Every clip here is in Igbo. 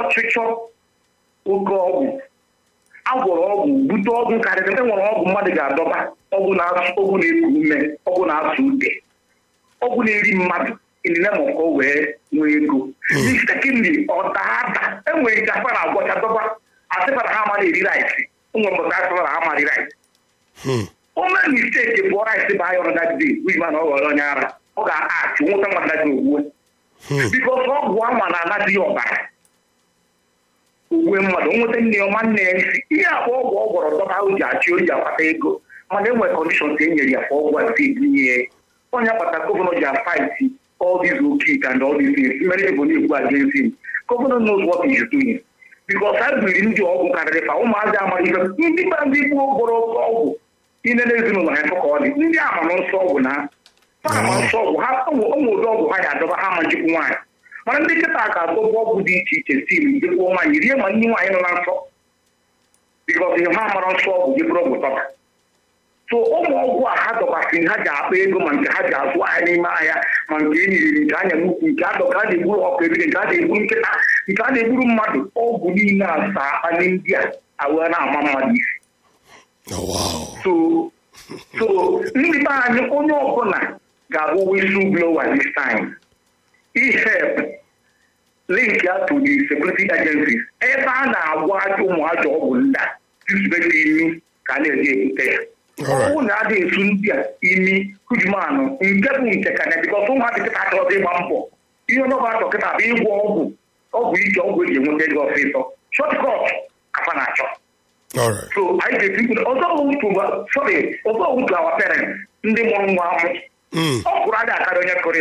ọchịchọ oke ọgwụ agwọrọ ọgwụ bute ọgwụ karịrị e nwere ọgwụ mmadụ ga-adọba ọgwụ na-asụ ọgwụ na-eku ume ọgwụ na-asụ ude ọgwụ na-eri mmadụ inine ma ọkọ wee nwee ego sekindị ọdaada enwere ike afa na-agwọcha dọba asịfara ha mara eri rice ụmụ mbọta asịfara ha mara rice ome misteki bụ rice bụ ayọrọ dadide wiba na ọ ghọrọ onye ara ọ ga-achị nwụta nwa dadi ogwuwe bikos ọgwụ anwa na-anadị ọbara uwe mmadụ nweta nne ya nwanne ya isi ihe abụ ọgwụ ọ gwọrọ dọba o ji achị o ji akwata ego mana enwere kọndishọn ka e nyere ya ka ọgwụ a si ebunye ya onye akpata gọvanọ ji afaiti all these okay and all these things many people na-ekwu against him gọvanọ knows what he is doing because ha biri ndị ọgwụ karịrị fa ụmụazị amara ife ndị ba ndị gboo gwọrọ ọgwụ ine na ezinụlọ ha efe ka ọ dị ndị ama nọ nsọ ọgwụ na ha ama nsọ ọgwụ ha ụmụ ụdị ọgwụ ha ya adọba ha ma njikwu nwaanyị mana ndị nkịta ga-adọba ọgwụ dị iche iche si jekwuo nwaanyị rie ma ndị nwaanyị nọ na nsọ bikọs ihe ha mara nsọ ọgwụ jekwuru ọgwụ tọba so ụmụ ọgwụ a ha dọkwasịrị ha ji akpa ego ma nke ha ji azụ ahịa n'ime ahịa ma nke enyiriri nke anya n'ukwu nke adọ ka a na-egburu ọkụ ebiri nke a na-egburu nkịta nke a na-egburu mmadụ ọgwụ niile asa akpali ndị a awee na-ama mmadụ isi so so ndị be anyị onye ọbụla ga-abụ whistle blower this time ihep link ya to the security agencies ebe a na-agwa ụmụ ajọ ọgwụ ndị a tisibeta imi ka a na-eji ebute ya ọnwụ na adị esu ndị a imi hujumanụ nke bụ nke ka na bikọs ụmụadị kịta achọrọzi ịgba mbọ ihe ọnọba achọ kịta bụ ịgwọ ọgwụ ọgwụ ike ọgwụ eji enweta ego ọsịsọ shọtkọt afa na-achọ so anyị ga-eti ọzọ wutu sorry ọzọ wutu awa parents ndị mụrụ nwa amụ ọ kwụrụ adị akarị onye kụrụ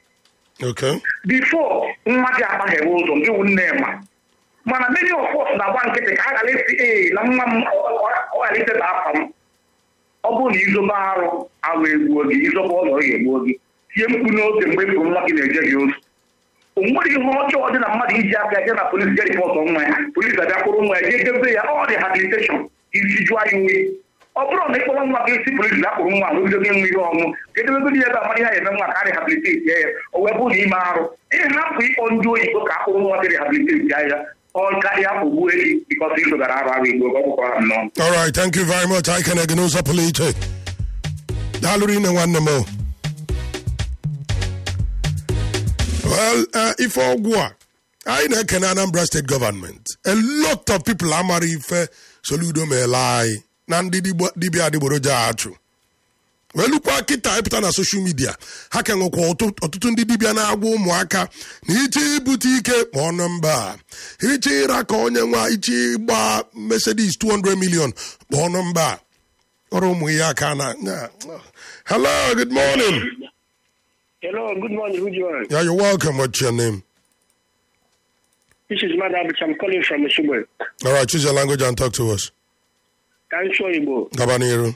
bifo nwa gị akpaghewe ụzọ gị wụ nne ma mana many of us na-agba nkịtị ka a ghara esi ee na nwa m ọ ghara iteta afa m ọ bụrụ na izobe arụ arụ egbuo gị izobe ụlọ ya egbuo gị tie mkpu n'oge mgbe pụrụ nwa gị na-eje gị ozu o nwere ihe ọjọọ dị na mmadụ iji aka je na polisi je ripọtụ nwa ya polisi abịakwụrụ nwa ya jee debe ya ọ rehabiliteshọn isi jụọ ya uwe ọ bụrụ na ịkpọrọ nwa gị isi polisi akpụrụ nwa rụgido gị nwa ihe ọṅụ ka edebegodi ya ebe amara ihe ya eme nwa ka a rehabiliteti ya ya o wee bụrụ na ime arụ ịhapụ ịkpọ ndị oyibo ka akpụrụ nwa gị rehabiliteti ya ya ọ karịa ogbuo gị bikọs ịzụgara arụ arụ igbo ka ọ bụkwa ha nnọọ All right, thank you very much. I can again also polite. Daalụ rinne nwanne m. o. Well, uh, ife ọgwụ a anyị na-ekene Anambra State Government. A lot of people amara ife Soludo meela anyị na ndị digbo- dibịa adịgboroja achụ. welukwa kịta ịpụta na soshal midia ha ka nwekwa ọtụ- ọtụtụ ndị dibịa na-agwa ụmụaka na iche ibute ike kpọọ nọmba a. iche ịra ka onye nwa iche ịgba Mercedes 200 million kpọọ nọmba a. ọrụ ụmụ ihe aka na na- hello good morning Hello, good morning, Ujuan. yeah, you're welcome what's your name This is Madam I'm calling from Oshugbo. all right choose your language and talk to us Ka m sụọ Igbo. gaba n'iru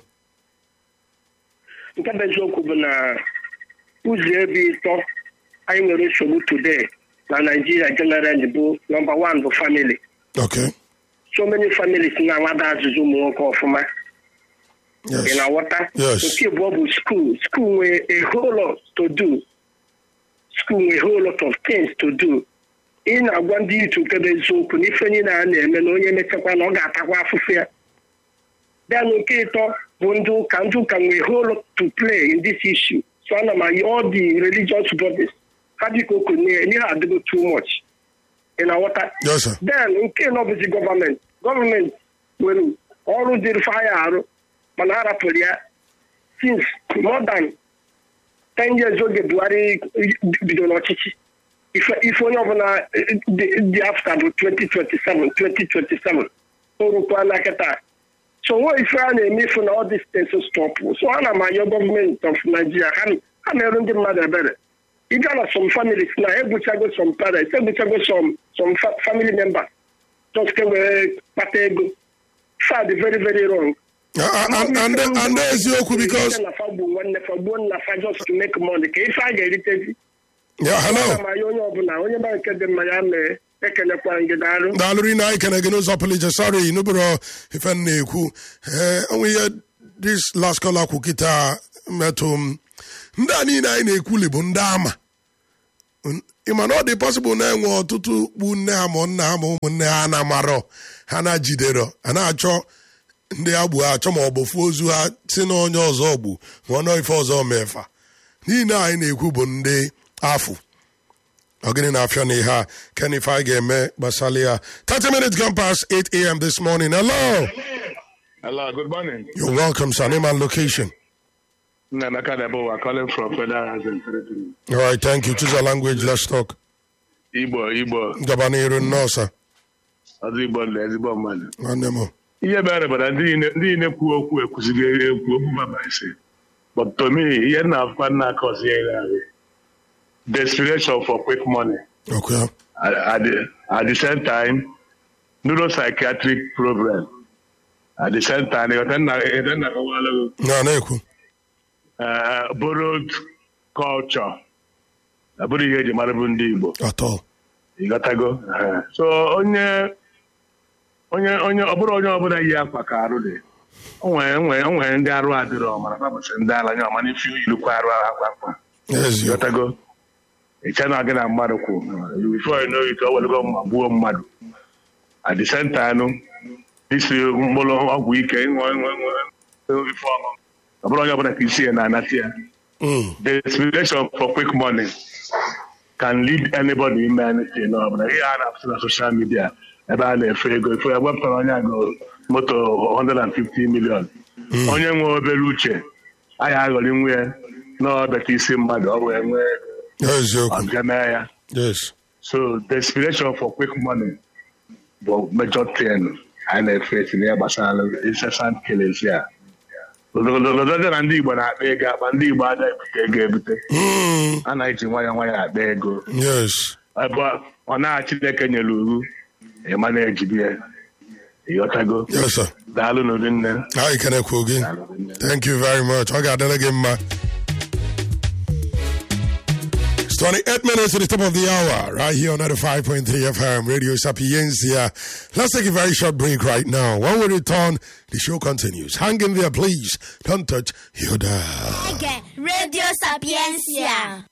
Nke bụ eziokwu bụ na ụzọ ebe ịtọ anyị nwere nsogbu today na Nigeria generally bụ number one bụ family. okay So many families na-anwada azụzụ ụmụ nwoke ọfụma. Ị yes na-aghọta? Yes. Nke abụọ bụ school. School nwere a whole lot to do. School nwere a whole lot of things to do. Ị na-agwa ndị itu nke bụ eziokwu na ife niile a na-eme na onye mechakwa na ọ ga-atakwa afụfụ ya. Bịa na nke ịtọ bụ ndị ụka ndị ụka nwere a whole lot to play in this issue. So ana m ayọ all the religious bodies ha dịka okenye ihe ha adịgo too much. Ị na-aghọta? yes sir then nke nọ bụzi gọọmenti gọọmenti nwere ọrụ dịrị fa ya arụ mana a rapụrụ ya since more than 10 years oge buhari bido n'ọchịchị ife ife onye ọbụla dị dị afta bụ 2027 2027 o rukwa na kịta so nwe ife a na-eme ifu na all these things stop so ana m ayọ gọọmenti of Nigeria ha ha na-eru ndị mmadụ ebere ị gaa na some families na egbuchago some parents egbuchago some some fa- family members just ka wee kpata ego sad very very wrong Uh, and, and, and, and eziokwu because na fa gbuo nwanne fa gbuo nna fa just to make money ka ife a ga-eritezi yeah hello ana m anya onye ọbụla onye ba nke dị mma ya mee ekelekwa gị daalụ daalụ rinne anyị kene gị n'ụzọ pụrụ iche sorry nụbụrụ ife m na-ekwu ee onwe ihe this last call kwụ kịta metụ m ndị a niile anyị na-ekwuli bụ ndị ama ịma na ọ dị pọsịbụl na-enwe ọtụtụ kpu nne ha ma nna ha ma ụmụnne ha na-amarọ ha na-jidero a na-achọ ndị agbụ ha achọ ma ọ bụ fuo ozu ha si na onye ọzọ gbu ma ọ nọ ife ọzọ mefa niile anyị na-ekwu bụ ndị afụ ọ gịnị na-afịa na ihe a ken ife anyị ga-eme gbasara ya 30 minutes gone past 8 a.m. this morning hello Hello, good morning. you're welcome sir name and location Nnameka Debo, we're calling from Federal Housing Territory. all right thank you choose a language let's talk Igbo, Igbo, gaba n'iru nnọọ sir ọzọ Igbo ndị ezigbo mmadụ. nwanne m Ihe mere bụ na ndị niile- ndị niile kwu okwu ekwuzighị ekwu okwu baba ise. But to me, ihe na-afụkwa nna aka ọzọ ya ire ahụ. Desperation for quick money. okay At, at, the, at the same time, neuropsychiatric problem. At the same time, ịghọta nna ịghọta nna kọwalụ gị. na na-ekwu uh, borrowed culture. Ọ bụrụ ihe eji mara bụ ndị Igbo. atọ ịghọtago Ee. so onye onye onye ọ bụrụ onye ọbụla yi akwa ka arụ dị o nwere nwere o nwere ndị arụ adịrọ mana babụsị ndị ala nye ọmana ife yirikwa arụ akwa akwa eziokwu ịghọtago ịcha na gị na mmadụ kwụ before you know it o welego mma gbuo mmadụ at the same time isi mkpụrụ ọgwụ ike ịṅụ ịṅụ ịṅụ ife ọṅụ ọ bụrụ onye ọbụla ka isi ya na-anata ya Mm. desperation for quick money can lead anybody ime anything n'ọbụla ihe a na-apụta na social media ebe a na-efe ego efe ewepụtara onye agụ moto 150 million onye nwe obere uche anyị aghọrị nwe ya n'ọbịata isi mmadụ ọ wee nwee eziokwu ọbịa mee ya yes so desperation for quick money bụ major thing anyị na-efe esi n'ihe gbasara incessant killings ya lọdọdọ na ndị Igbo na-akpa ego akpa ndị Igbo adaghị ebute ego ebute Mm. a na-eji nwayọọ nwayọọ akpa ego yes ebe ọ na Chineke nyere uru ịma na-ejibi ya ịghọtago yes sir daalụ n'ụdị nne anyị kenekwu gị thank you very much ọ ga-adịrị gị mma It's 28 minutes to the top of the hour, right here on 95.3 FM, Radio Sapiencia. Let's take a very short break right now. When we return, the show continues. Hang in there, please. Don't touch your dial. Ege Radio Sapiencia.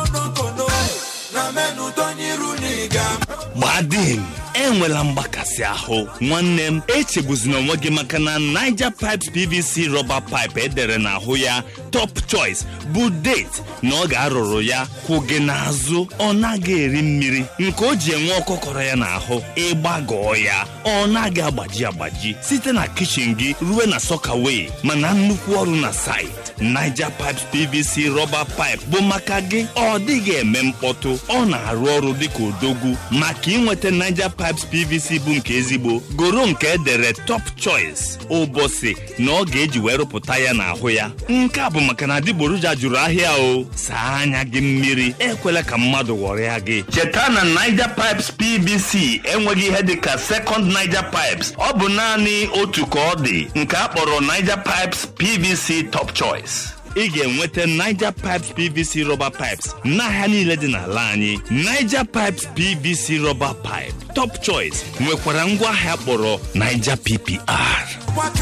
gbadin enwela mgbakasị ahụ nwanne m echegbuzina onwe gị maka na niger pipes pvc rọba pipe edere n'ahụ ya top choice bụ date na ọ ga-arụrụ ya kwụ gị n'azụ ọ naghị eri mmiri nke o ji enwe ọkọkọrọ ya n'ahụ ịgbagọọ ya ọ naghị agbaji agbaji site na kichin gị ruo na sọkaway mana nnukwu ọrụ na site niger pipes pvc rọba pipe bụ maka gị ọ dịghị eme mkpọtụ ọ na-arụ ọrụ dịka odogwu maka inweta niger pipes pvc bụ nke ezigbo goro nke edere top choice ụbọchị na ọ ga-eji wee rụpụta ya n'ahụ ya nke a bụ maka na adịgboroja jụrụ ahịa o saa anya gị mmiri ekwela ka mmadụ ghọrịa gị cheta na niger pipes pvc enweghị ihe dịka second niger pipes ọ bụ naanị otu ka ọ dị nke a kpọrọ niger pipes pvc top choice ị ga-enweta Niger Pipes PVC rọba pipes n'ahịa niile dị n'ala anyị Niger Pipes PVC rọba pipe Top Choice nwekwara ngwaahịa kpọrọ Niger PPR